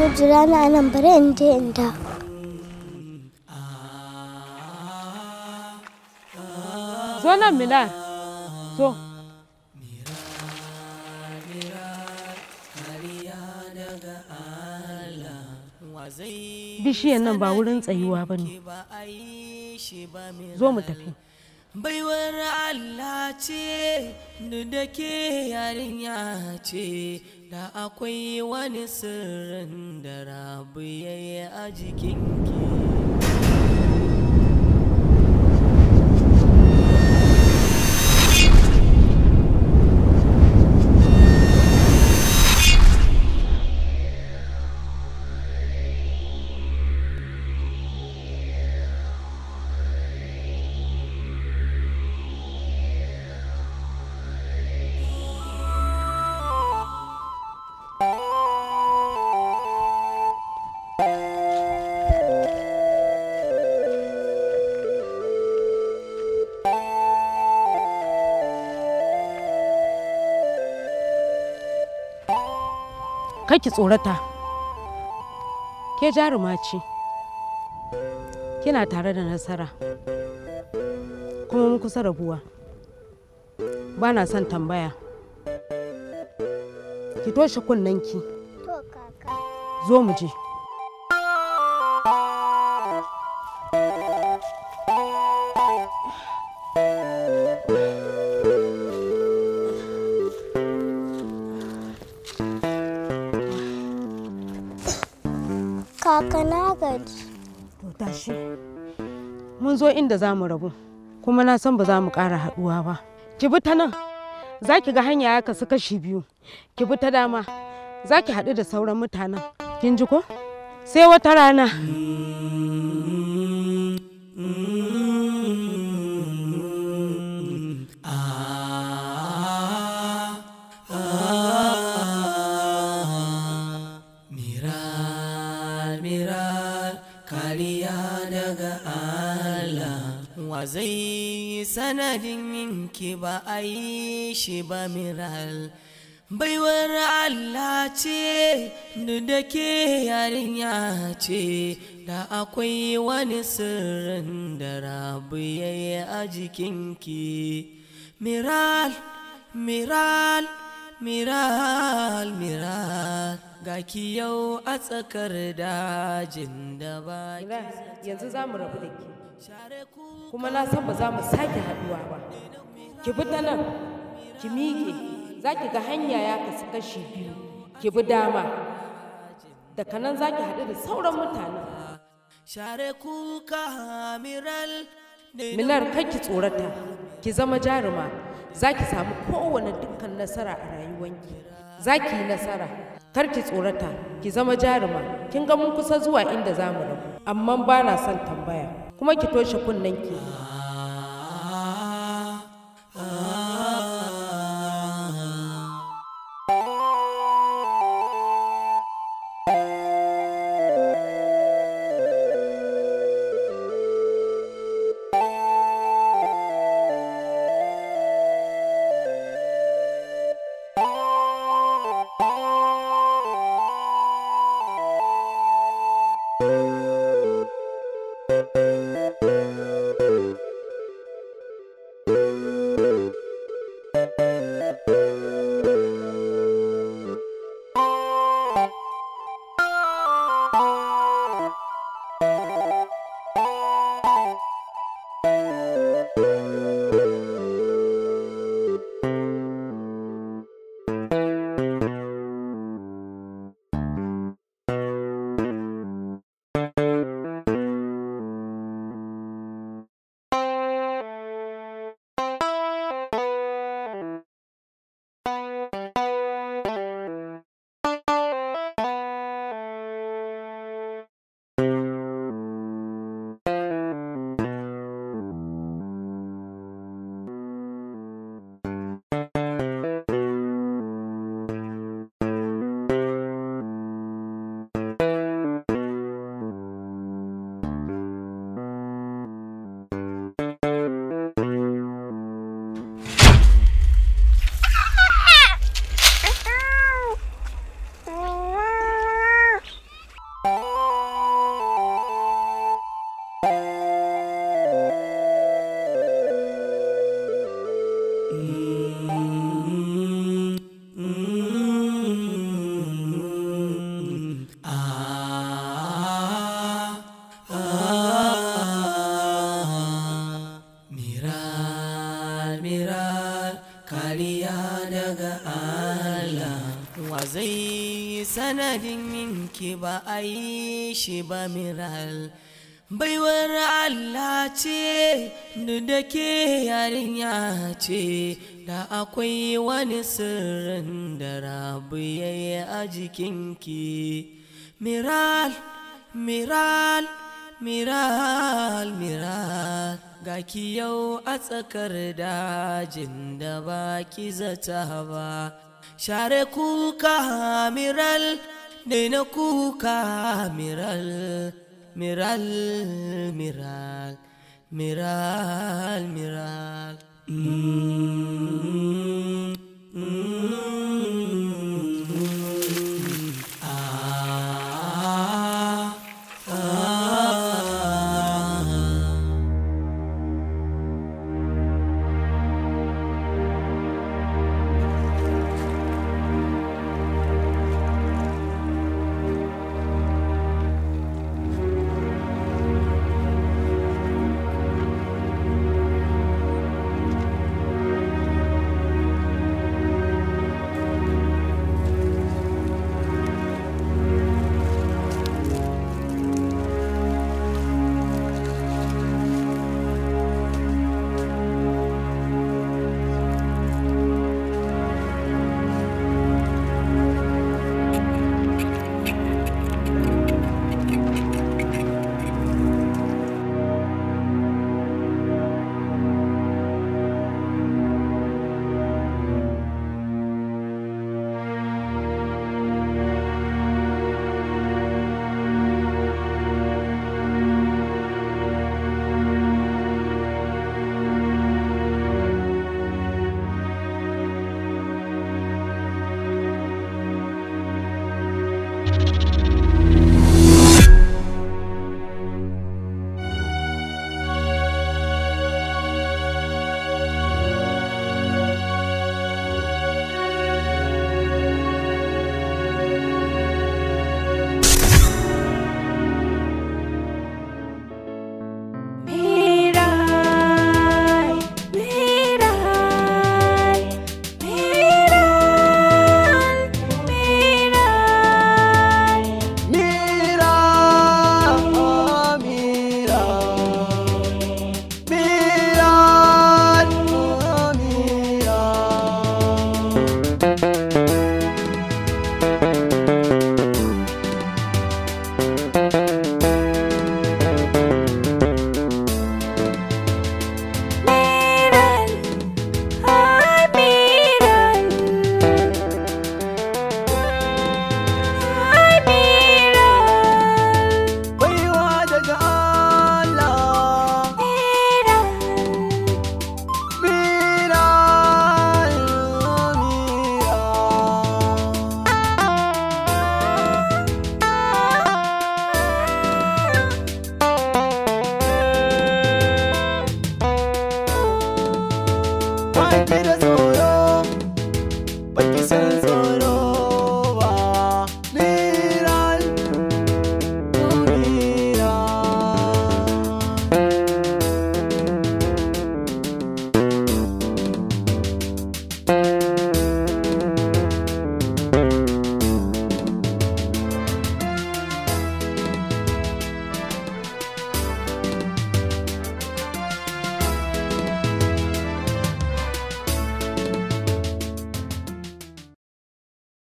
jira na nan bari in je in da zo nan milan zo bishiyan nan ba wurin tsayuwa ba ne zo mu tafi baiwar Allah ce da ke yarinya ce da akwai wani sirrin da rabu ya yi a jikinki ki tsorata ke jaruma ce kina tare da nasara kuma mun kusa rabuwa ba na son tambaya ki toshe kunnenki to kaka zo mu je kaka na gaji to tashi mun zo inda za mu rabu kuma na san ba za mu ƙara haɗuwa ba ki bi ta nan za ki ga hanya ya kasu kashi biyu ki bi ta dama za ki haɗu da sauran mutanen kin ji ko sai wata rana Miral, miral, kariya daga Allah wa zai sanadin yinki ba a yi shi ba miral baiwar Allah ce da ke yarinya ce da akwai wani sirrin da rabu ya yi a jikinki miral miral miral miral ga ki yau a tsakar dajin da ba yanzu za mu rabu da ke kuma na san ba za mu sake haɗuwa ba ki bi ta nan ki miƙe za ki ga hanya ya kasu kashi biyu ki bi dama daga nan za ki haɗu da sauran mutane share kuka miral minar kai ki tsorata ki zama jaruma za ki samu kowane dukkan nasara a rayuwanki za ki yi nasara kar ki tsorata ki zama jaruma kin ga mun kusa zuwa inda za mu rabu amma ba na son tambaya kuma ki toshe kunnenki sanadin yinki ba a yi shi ba miral baiwar Allah ce da ke yarinya ce da akwai wani sirrin da rabu ya yi a jikinki miral miral miral miral ga ki yau a tsakar dajin da ba ki zata ba share kuka miral daina kuka miral miral miral miral miral mm, mm,